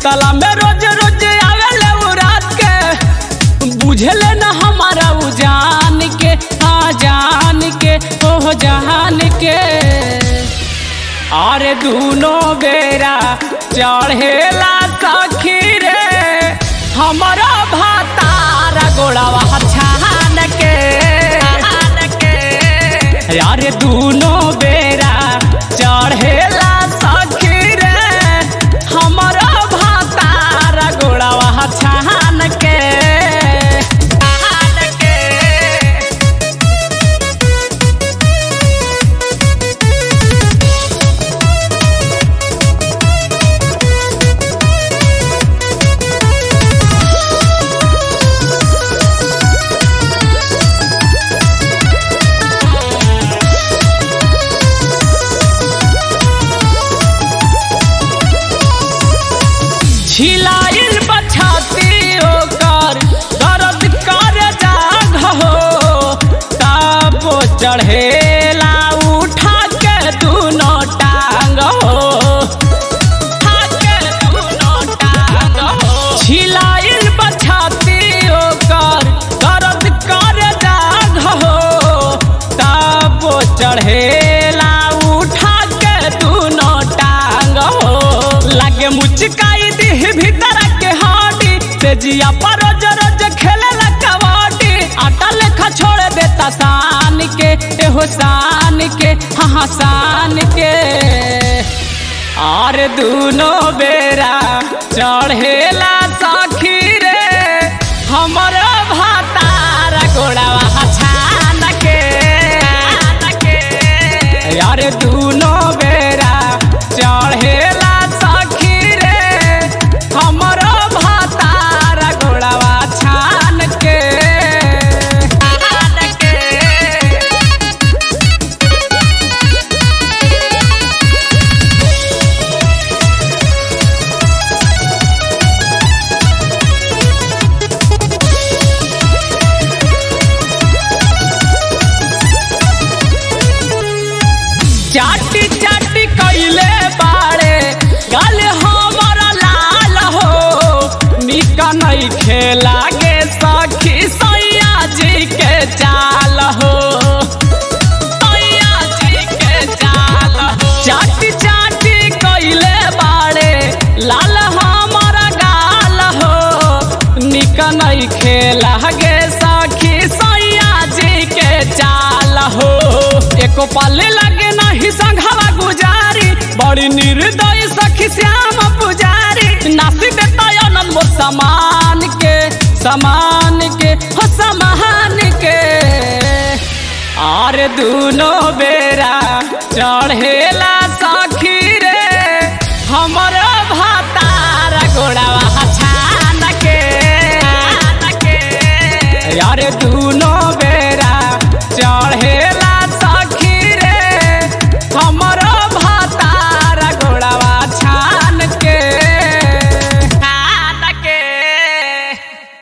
सुतला में रोज रोज आवेले उ रात के बुझले न हमारा उ जान के हाँ जान के ओह जान के अरे दूनो बेरा चढ़ेला सखी रे हमारा भातारा गोड़ावा छान के अरे दूनो बेरा चढ़ेला सखी रे हमारा भातारा गोड़ावा छान के छान के छिलाइल बछाती ओकर दर्द कर जाग हो तापो चढ़ेला उठा के दुनो टांग हो उठा के दुनो टांग हो छिलाइल बछाती ओकर दर्द कर जाग हो तापो चढ़ेला उठा के दुनो टांग हो लागे मुचकाई दी भीतर के हाडी से जिया पर रोज रोज खेले ला कबड्डी आटा लेखा छोड़ देता सान के एहो सान के हाँ हाँ सान के और दूनो बेरा चढ़ेला सखी रे हमर भातारा गोड़ावा छान के यार दूनो बेरा चढ़ेला सखी रे हमर भातारा गोड़ावा छान के छान के चाटी चाटी कैले बाड़े गल हमारा लाल हो निका नहीं खेला गे सखी सैया जी के चाल हो सैया जी के चाल हो चाटी चाटी कैले बाड़े लाल हमारा गाल हो निका नहीं खेला गे सखी सैया जी के चाल हो एको पल लगे नहीं संघवा गुजारी बड़ी निर्दयी सखी श्याम पुजारी नासी देता अनंत मोर समान के समान के हो समान के और दूनो बेरा चढ़ेला